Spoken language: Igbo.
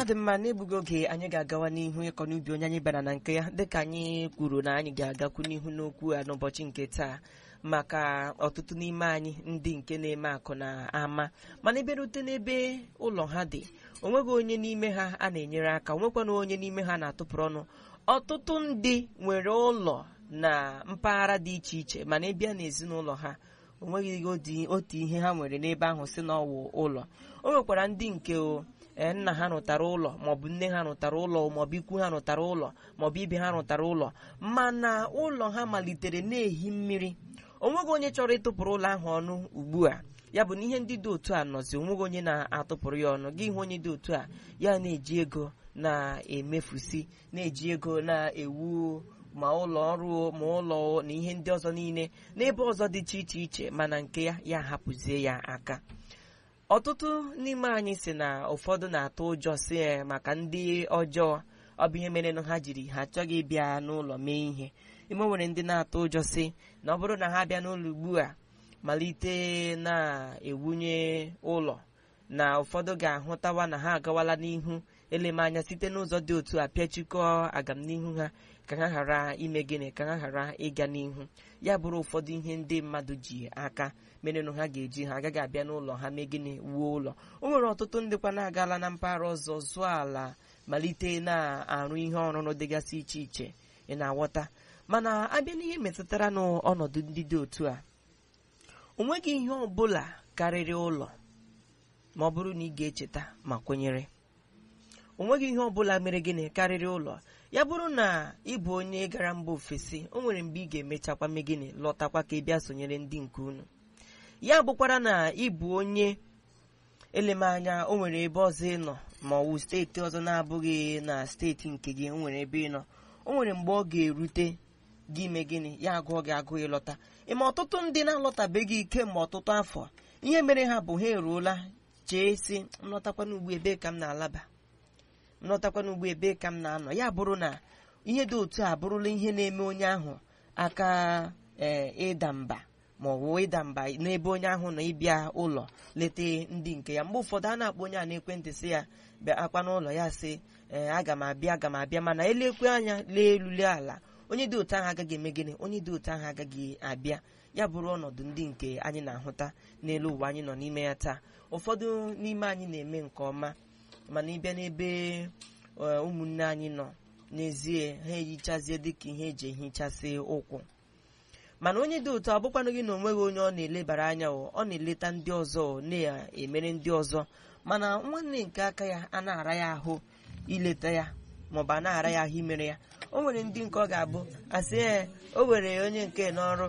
dị mma n'egbughị oge anyị ga-agawa n'ihu ịkọ n'ubi onye anyị bara na nke ya dịka anyị kwuru na anyị ga-agakwu n'ihu n'okwu a n'ụbọchị nke taa maka ọtụtụ n'ime anyị ndị nke na-eme akụ na ama mana eberute n'ebe ụlọ ha dị onweghị onye n'ime ha a na-enyere aka onwekwana onye n'ime ha na-atụpụrụ ọnụ ọtụtụ ndị nwere ụlọ na mpaghara dị iche iche mana ịbịa n'ezinụlọ ha onweghị otu ihe ha nwere n'ebe ahụ si na ọwụ ụlọ o nwekwara ndị nke nna ha rụtara ụlọ maọbụ nne ha rụtara ụlọ maọbụ ikwu ha rụtara ụlọ maọbụ ibe ha rụtara ụlọ mana ụlọ ha malitere na-ehi mmiri onweghị onye chọrọ ịtụpụrụ ụlọ ahụ ọnụ ugbu a ya bụ na ihe ndị dị otu a nọzi onweghị onye na-atụpụrụ ya ọnụ gị hụ onye dị otu a ya na-eji ego na-emefusi na-eji ego na-ewu ma ụlọ ọrụ ma ụlọ na ihe ndị ọzọ niile n'ebe ọzọ dị iche iche iche mana nke ya ya hapụzie ya aka ọtụtụ n'ime anyị si na ụfọdụ na-atụ ụjọ si maka ndị ọjọọ ọ bụ ihe mere na ha jiri ha achọghị ịbịa n'ụlọ mee ihe ime nwere ndị na-atụ ụjọ si na ọ bụrụ na ha bịa n'ụlọ ugbu a malite na-ewunye ụlọ na ụfọdụ ga-ahụtawa na ha agawala n'ihu elemanya site n'ụzọ dị otu a pịachikọọ agamnihu ha ka ha ghara ime gịnị ka ha ghara ịga n'ihu ya bụrụ ụfọdụ ihe ndị mmadụ ji aka merenụ ha ga-eji ha agaghị abịa n'ụlọ ha mee gịnị wuo ụlọ o nwere ọtụtụ ndị kwa na-agala na mpaghara ọzọ zụọ ala malite na-arụ ihe ọrụrụ dịgasị iche iche ị na-aghọta mana abịa n'ihe metụtara n'ọnọdụ ndị dị otu a o nweghị ihe ọ bụla karịrị ụlọ ma ọ bụrụ na ị ga-echeta ma kwenyere o nweghị ihe ọ bụla mere gịnị karịrị ụlọ ya bụrụ na ị bụ onye gara mba ofesi o nwere mgbe ị ga-emechakwa mee gịnị lọtakwa ka ị bịa sonyere ndị nke unu ya bụkwara na ị bụ onye elemanya o nwere ebe ọzọ ị nọ ma ọ wụ steeti ọzọ na-abụghị na steeti nke gị o nwere ebe ị nọ o nwere mgbe ọ ga-erute gị ime gịnị ya agụọ gị agụ ịlọta ịma ọtụtụ ndị na-alọtabeghị kemgbe ọtụtụ afọ ihe mere ha bụ ha eruola chee si nlọtakwana ugbu ebe ka m na-alaba nlọtakwana ugbu ebe ka m na-anọ ya bụrụ na ihe dị otu a bụrụla ihe na-eme onye ahụ aka ee ịda mba ma ọ bụ ịda mba n'ebe onye ahụ nọ ịbịa ụlọ leta ndị nke ya mgbe ụfọdụ a na-akpọ onye a na-ekwentị sị ya bịa akwa n'ụlọ ya sị ee aga m abịa aga m abịa mana elekwe anya lee elu lee ala onye dị otu ahụ agaghị eme gịnị onye dị otu ahụ agaghị abịa ya bụrụ ọnọdụ ndị nke anyị na-ahụta n'elu ụwa anyị nọ n'ime ya taa ụfọdụ n'ime anyị na-eme nke ọma mana ịbịa n'ebe ụmụnne anyị nọ n'ezie ha ehichazie dịka ihe eji ehichasị ụkwụ mana onye dị otu abụkwanụ gị na onweghị onye ọ na-elebara anya ọ na-eleta ndị ọzọ na-emere ndị ọzọ mana nwanne nke aka ya a na-ara ya ahụ ileta ya maọbụ a na-ara ya ahụ imere ya o nwere ndị nke ọ ga-abụ asị ee o were onye nke n'ọrụ